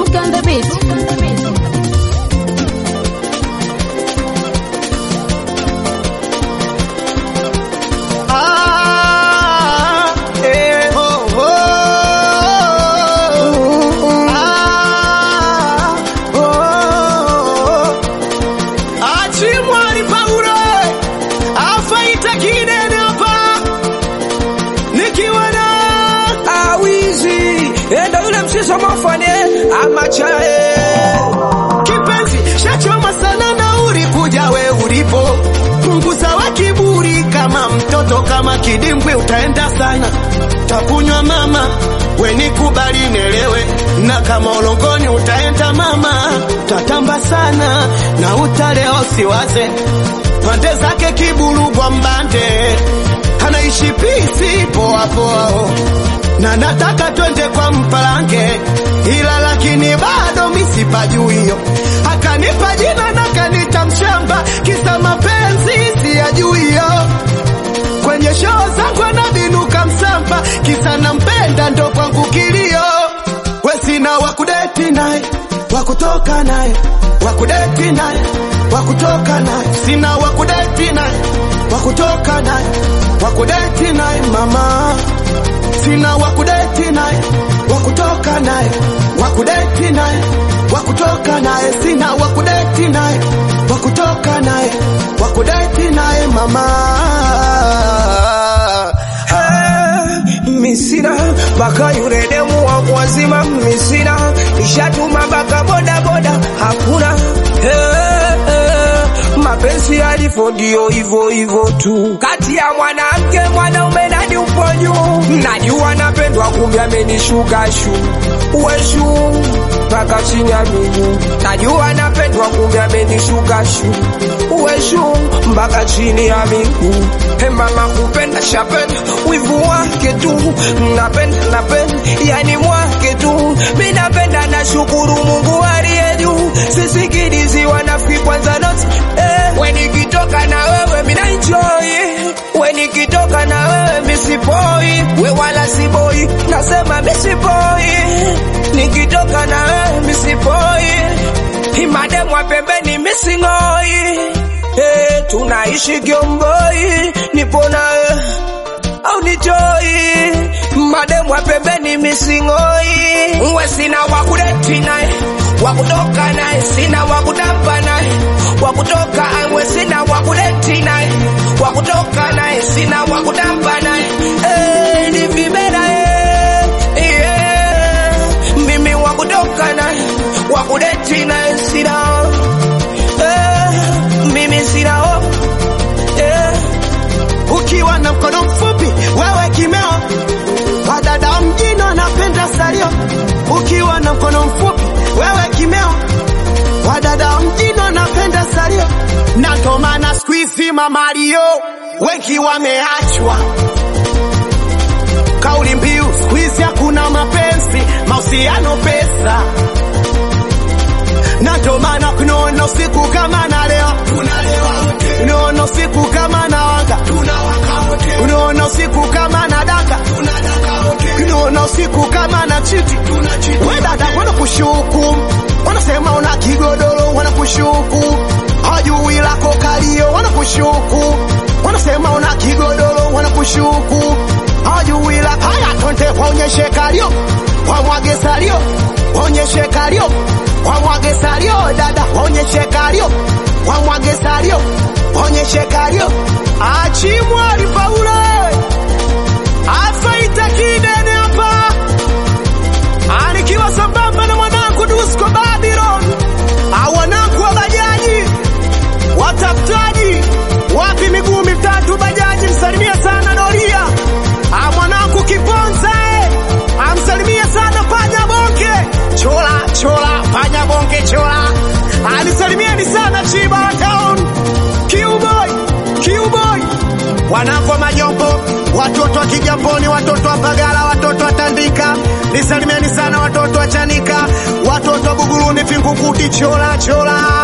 Duke on the beat. Ah, eh, oh, oh. Ah, oh. Achimwali Paulo afaita kinene hapa nikiwa na awizi enda yule mshiso mafane amachae kipenzi shachoma sana na ulikuja we ulipo punguza wa kiburi kama mtoto kama kidimbwi utaenda sana takunywa mama we nikubali nelewe na kama ulongoni utaenda mama tatamba sana na utaleo siwaze pande zake kiburugwa mbande anaishi pisi poa poa na nataka twende kwa mpalange ila lakini bado misipajui hiyo akanipa jina na kanita mshamba kisa mapenzi siyajui hiyo kwenye shoo zangu anavinuka msamba kisa nampenda ndo kwangu kilio we sina wakudeti naye wakutoka naye wakudeti naye wakutoka naye sina wakudeti naye wakutoka naye wakudeti naye mama sina wakudeti naye wakutoka naye wakudeti naye wakutoka naye sina wakudeti naye wakutoka naye wakudeti naye mama misina baka yule demu wangu wazima misina nishatuma baka bodaboda hakuna hey, hey, mapenzi yalivyo ndio hivyo hivyo tu kati ya mwanamke mwanaume nani upo juu najua napendwa kumbe amenishuka shu uweshu mpaka chini ya miguu najua napendwa kumbe amenishuka shu uweshu mpaka chini ya miguu He mama kupenda shapenda wivu wake tu napenda napenda yani mwake tu mi napenda na shukuru Mungu aliye juu sisikilizi wanafiki kwanza not eh. we nikitoka na wewe mina enjoy we nikitoka na wewe misipoi we wala siboi nasema misipoi nikitoka na wewe misipoi imademwa pembeni misingoi hey, tunaishi Kiomboi, nipo nawe au nitoi mademu wa pembeni misingoi, uwe sina wakudeti naye wakutoka naye, sina wakudamba naye wakutoka, uwe sina wakudeti naye wakutoka naye, sina wakudamba naye hey, ni vibera hey, yeah. mimi wakutoka naye wakudeti naye sina eh, mimi sina hofu eh. ukiwa na mkono mfupi wewe kimeo wadada mjini wanapenda salio ukiwa na mkono mfupi wewe kimeo wadada mjini wanapenda salio na ndo maana siku hizi mamario wengi wameachwa kauli mbiu siku hizi hakuna mapenzi mahusiano pesa na ndo maana kunaona usiku kama na leo unaona usiku kama na wanga unaona usiku kama na daka unaona usiku kama na chiti we dada wanakushuku wanasema una kigodoro wanakushuku hajui lako kalio wanakushuku wanasema una kigodoro wanakushuku hajui lako haya tonte waonyeshe kalio wamwage salio waonyeshe kalio wamwage salio dada waonyeshe kalio wamwage salio waonyeshe kalio achimwali paulo afaita kidene hapa anikiwa sambamba na mwanangu dusko babylon awanangu wa bajaji watafutaji wapi miguu mitatu bajaji msalimia sana doria Ah, mwanangu kiponza eh. amsalimia sana panya bonke chola chola panya bonke chola alisalimieni sana chiba town kiuboy kiuboy wanangu wa majombo watoto wa kijamboni watoto wa pagala watoto wa tandika nisalimieni sana watoto wa chanika watoto wa buguruni vingukuti chola chola